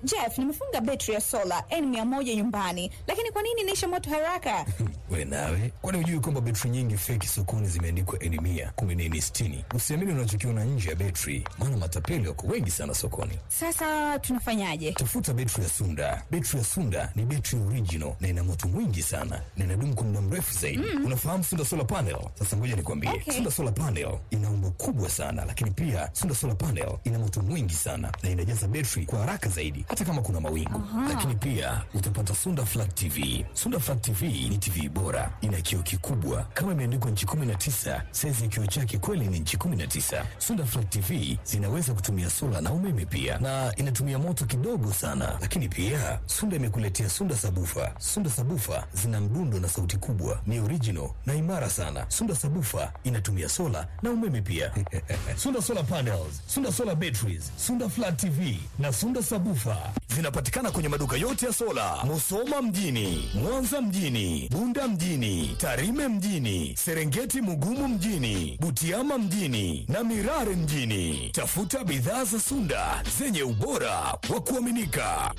Jeff, nimefunga betri ya sola N100 nyumbani, lakini kwa nini inaisha moto haraka? We nawe, kwani hujui kwamba betri nyingi feki sokoni zimeandikwa N mia kumi na nne sitini? Usiamini unachokiona nje ya betri, maana matapeli wako wengi sana sokoni. Sasa tunafanyaje? Tafuta betri ya Sunda. Betri ya Sunda ni betri original na ina moto mwingi sana na inadumu kwa muda mrefu zaidi. Unafahamu Sunda solar panel? Sasa ngoja nikwambie, Okay. Sunda solar panel ina umbo kubwa sana, lakini pia Sunda solar panel ina moto mwingi sana na inajaza betri kwa haraka zaidi, hata kama kuna mawingu. Lakini pia utapata Sunda flat TV. Sunda flat TV ni TV bora, ina kioo kikubwa kama imeandikwa nchi 19, saizi ya kioo chake kweli ni nchi 19. Sunda flat TV zinaweza kutumia sola na umeme pia, na inatumia moto kidogo sana. Lakini pia Sunda imekuletea Sunda sabufa. Sunda sabufa zina mdundo na sauti kubwa, ni original na imara sana. Sunda sabufa inatumia sola na umeme pia. Sunda solar panels, Sunda solar batteries, Sunda flat TV na Sunda sabufa zinapatikana kwenye maduka yote ya sola, Musoma mjini, Mwanza mjini, Bunda mjini, Tarime mjini, Serengeti Mugumu mjini, Butiama mjini na Mirare mjini. Tafuta bidhaa za Sunda zenye ubora wa kuaminika.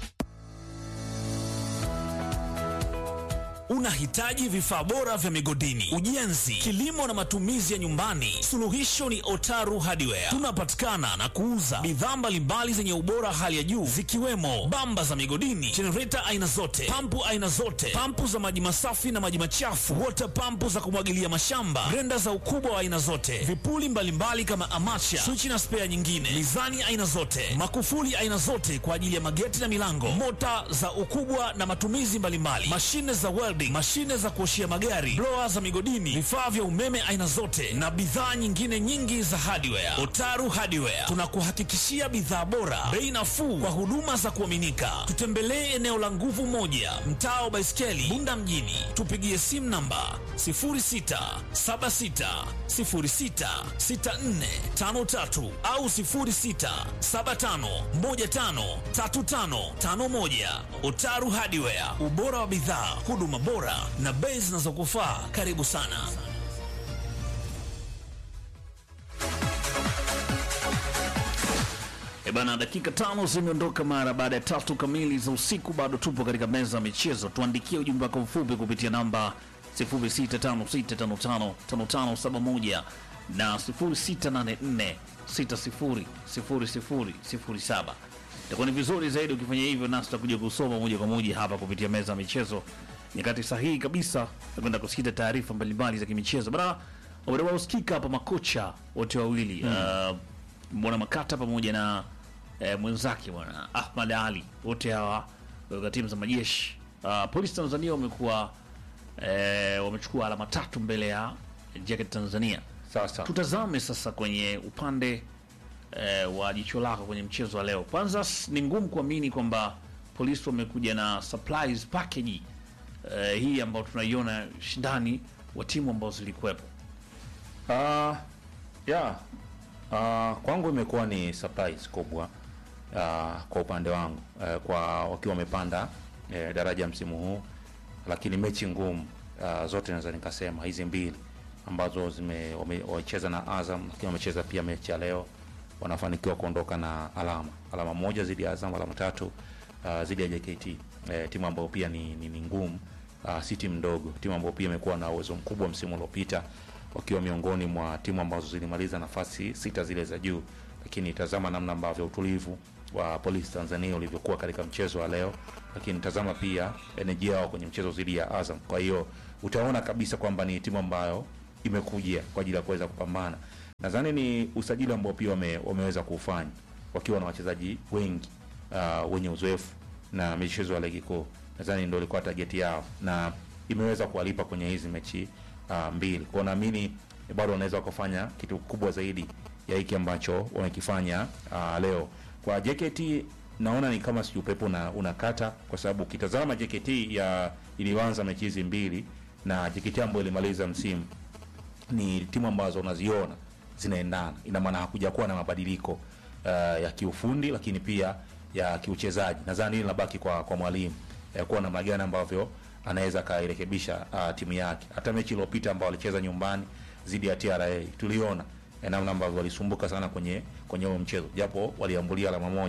Unahitaji vifaa bora vya migodini, ujenzi, kilimo na matumizi ya nyumbani? Suluhisho ni Otaru Hardware. Tunapatikana na kuuza bidhaa mbalimbali zenye ubora hali ya juu zikiwemo bamba za migodini, jenereta aina zote, pampu aina zote, pampu za maji masafi na maji machafu, water pampu za kumwagilia mashamba, grenda za ukubwa wa aina zote, vipuli mbalimbali kama amacha, swichi na spea nyingine, mizani aina zote, makufuli aina zote kwa ajili ya mageti na milango, mota za ukubwa na matumizi mbalimbali, mashine za welding, mashine za kuoshia magari, blower za migodini, vifaa vya umeme aina zote na bidhaa nyingine nyingi za hardware. Otaru Hardware tunakuhakikishia bidhaa bora, bei nafuu kwa huduma za kuaminika. Tutembelee eneo la nguvu moja, mtaa wa Baiskeli, Bunda mjini. Tupigie simu namba 0676066453 au 0675153551. Otaru Hardware, ubora wa bidhaa, huduma bora na bei zinazokufaa. Karibu sana. E bana, dakika tano zimeondoka mara baada ya tatu kamili za usiku. Bado tupo katika meza ya michezo. Tuandikie ujumbe wako mfupi kupitia namba 0656555571 na 0684600007. Itakuwa ni vizuri zaidi ukifanya hivyo, nasi tutakuja kusoma moja kwa moja hapa kupitia meza ya michezo, nyakati sahihi kabisa na kwenda kusikita taarifa mbalimbali za kimichezo bana. Wameusikika hapa makocha wote wawili uh, bwana Makata pamoja na eh, mwenzake bwana Ahmad Ali, wote hawa katika timu za majeshi. Uh, polisi Tanzania wamekuwa eh, wamechukua alama tatu mbele ya Jacket Tanzania. Sasa Tutazame sasa kwenye upande eh, wa jicho lako kwenye mchezo wa leo. Kwanza s- ni ngumu kuamini kwamba polisi wamekuja na surprise package eh, hii ambayo tunaiona shindani wa timu ambazo zilikuwepo. uh, yeah. uh, kwangu imekuwa ni surprise kubwa uh, kwa upande wangu uh, kwa wakiwa wamepanda uh, daraja msimu huu, lakini mechi ngumu uh, zote naweza nikasema hizi mbili ambazo zime wame- wamecheza na Azam, lakini wamecheza pia mechi ya leo, wanafanikiwa kuondoka na alama alama moja zidi ya Azam, alama tatu uh, zidi ya JKT eh, timu ambayo pia ni, ni, ni ngumu uh, si timu ndogo, timu ambayo pia imekuwa na uwezo mkubwa msimu uliopita wakiwa miongoni mwa timu ambazo zilimaliza nafasi sita zile za juu, lakini tazama namna ambavyo utulivu wa Polisi Tanzania ulivyokuwa katika mchezo wa leo, lakini tazama pia energy yao kwenye mchezo dhidi ya Azam. Kwa hiyo utaona kabisa kwamba ni timu ambayo imekuja kwa ajili ya kuweza kupambana. Nadhani ni usajili ambao pia wame, wameweza kuufanya wakiwa na wachezaji wengi uh, wenye uzoefu na michezo ya ligi kuu. Nadhani ndio ilikuwa target yao na imeweza kuwalipa kwenye hizi mechi uh, mbili. Kwa naamini bado wanaweza wakafanya kitu kubwa zaidi ya hiki ambacho wamekifanya uh, leo. Kwa JKT naona ni kama si upepo na unakata, kwa sababu ukitazama JKT ya ilianza mechi hizi mbili na JKT ambayo ilimaliza msimu ni timu ambazo unaziona zinaendana, ina maana hakuja kuwa na mabadiliko uh, ya kiufundi, lakini pia ya kiuchezaji. Nadhani hili linabaki kwa kwa mwalimu uh, kuwa namna gani ambavyo anaweza akairekebisha uh, timu yake. Hata mechi iliyopita ambao walicheza nyumbani dhidi ya TRA tuliona eh, namna ambavyo walisumbuka sana kwenye kwenye huo mchezo, japo waliambulia alama moja,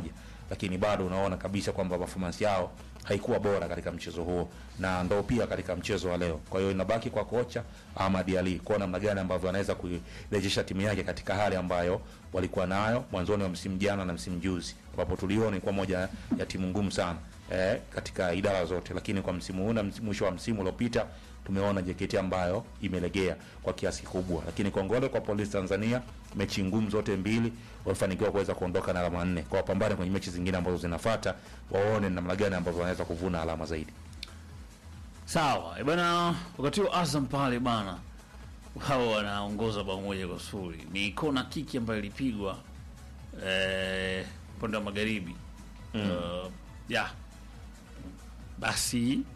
lakini bado unaona kabisa kwamba performance yao haikuwa bora katika mchezo huo na ndo pia katika mchezo wa leo. Kwa hiyo inabaki kwa kocha Ahmad Ali kuona namna gani ambavyo anaweza kuirejesha timu yake katika hali ambayo walikuwa nayo mwanzoni wa msimu jana na msimu juzi, ambapo tuliona ilikuwa moja ya timu ngumu sana eh, katika idara zote, lakini kwa msimu huu na msi- mwisho wa msimu uliopita tumeona JKT ambayo imelegea kwa kiasi kikubwa, lakini kongole kwa Polisi Tanzania, mechi ngumu zote mbili walifanikiwa kuweza kuondoka na alama nne, kwa wapambane kwenye mechi zingine ambazo zinafuata, waone namna gani ambavyo wanaweza kuvuna alama zaidi. Sawa eh, bana, wakati huo Azam pale bana, wao wanaongoza bao moja kwa sufuri. Ni kona kiki ambayo ilipigwa eh, upande wa magharibi uh, ya basi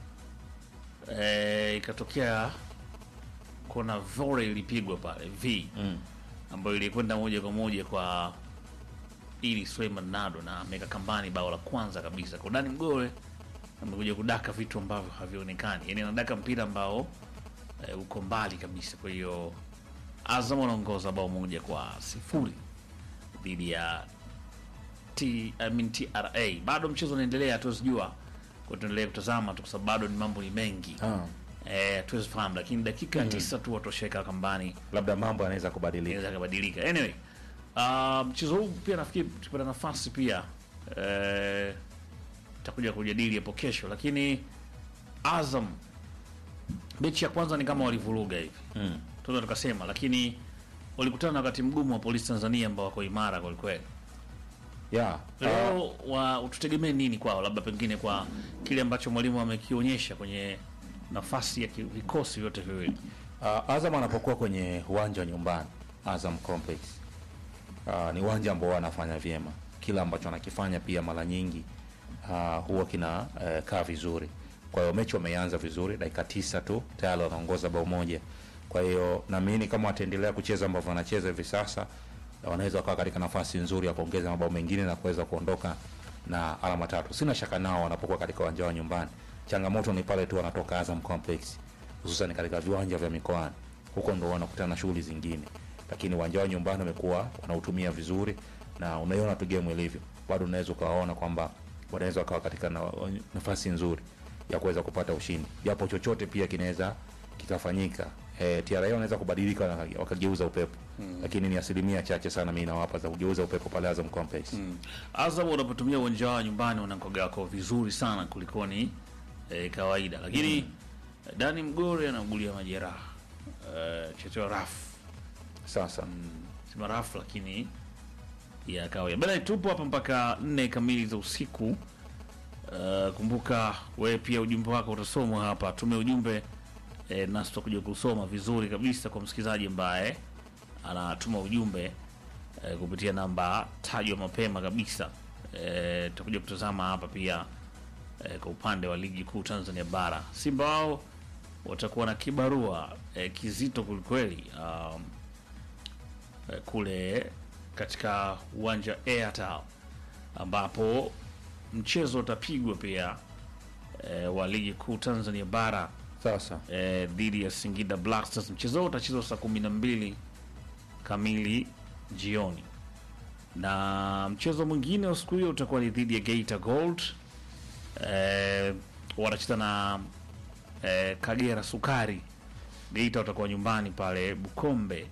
eh, ikatokea kona vore ilipigwa pale v Mm. ambayo ilikwenda moja kwa moja kwa ili Suleiman Nado na ameweka kambani bao la kwanza kabisa kwa Dani Mgore amekuja kudaka vitu ambavyo havionekani, yani anadaka mpira ambao e, uko mbali kabisa. Kwa hiyo Azam wanaongoza bao moja kwa sifuri dhidi ya T, I mean TRA. Bado mchezo unaendelea, hatuwezi jua kwa tuendelee kutazama tu, kwa sababu bado ni mambo ni mengi Ah, eh, hatuwezi fahamu, lakini dakika tisa tu watosheka kambani labda mambo yanaweza kubadilika. inaweza kabadilika. Anyway, uh, mchezo huu pia nafikiri tukipata nafasi pia eh, takuja kujadili hapo kesho, lakini Azam mechi ya kwanza ni kama walivuruga hivi Mm. tunaweza tukasema, lakini walikutana na wakati mgumu wa Polisi Tanzania ambao wako imara kwelikweli. Yeah. Ah, Leo wa tutegemee nini kwao, labda pengine kwa kile ambacho mwalimu amekionyesha kwenye nafasi ya ki- vikosi vyote viwili. Uh, Azam anapokuwa kwenye uwanja wa nyumbani Azam Complex uh, ni uwanja ambao wanafanya vyema, kila ambacho anakifanya pia mara nyingi uh, huwa kina uh, kaa vizuri. Kwa hiyo mechi wameanza vizuri, dakika tisa tu tayari wanaongoza bao moja. Kwa hiyo naamini kama wataendelea kucheza ambavyo wanacheza hivi sasa, wanaweza wakawa katika nafasi nzuri ya kuongeza mabao mengine na kuweza kuondoka na alama tatu. Sina shaka nao wanapokuwa katika uwanja wa nyumbani. Changamoto ni pale tu wanatoka Azam Complex hususan katika viwanja vya mikoani, huko ndo wanakutana na shughuli zingine, lakini uwanja wa nyumbani wamekuwa wanautumia vizuri, na unaiona tu game ilivyo, bado unaweza ukawaona kwamba wanaweza wakawa katika na, nafasi nzuri ya kuweza kupata ushindi, japo chochote pia kinaweza kikafanyika. E, TRA wanaweza kubadilika na wakageuza upepo mm. lakini ni asilimia chache sana mimi nawapa za kugeuza upepo pale Azam Complex mm. Azam wanapotumia uwanja wao nyumbani wanakoga wako vizuri sana kulikoni eh, kawaida, lakini mm. Dani Mgore anaugulia majeraha eh, chetewa rafu Sasa sema rafu, lakini ya kawaida bana. Tupo hapa mpaka nne kamili za usiku. Uh, kumbuka wewe pia ujumbe wako utasomwa hapa, tume ujumbe eh, nasi tutakuja kusoma vizuri kabisa kwa msikilizaji ambaye anatuma ujumbe eh, kupitia namba tajwa mapema kabisa. Eh, tutakuja kutazama hapa pia eh, kwa upande wa ligi kuu Tanzania bara, Simba wao watakuwa na kibarua eh, kizito kwelikweli um, eh, kule katika uwanja wa Airtel ambapo mchezo utapigwa pia eh, wa ligi kuu Tanzania bara sasa eh, dhidi ya Singida Black Stars. Mchezo huo utachezwa saa kumi na mbili kamili jioni, na mchezo mwingine wa siku hiyo utakuwa ni dhidi ya Geita Gold eh, wanacheza na eh, Kagera Sukari. Geita watakuwa nyumbani pale Bukombe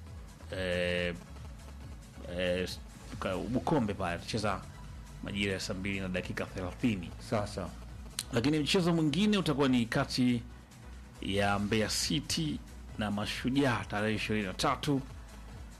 eh, eh, ka- Bukombe pale atacheza majira ya saa mbili na dakika thelathini sasa lakini mchezo mwingine utakuwa ni kati ya Mbeya City na Mashujaa tarehe ishirini na tatu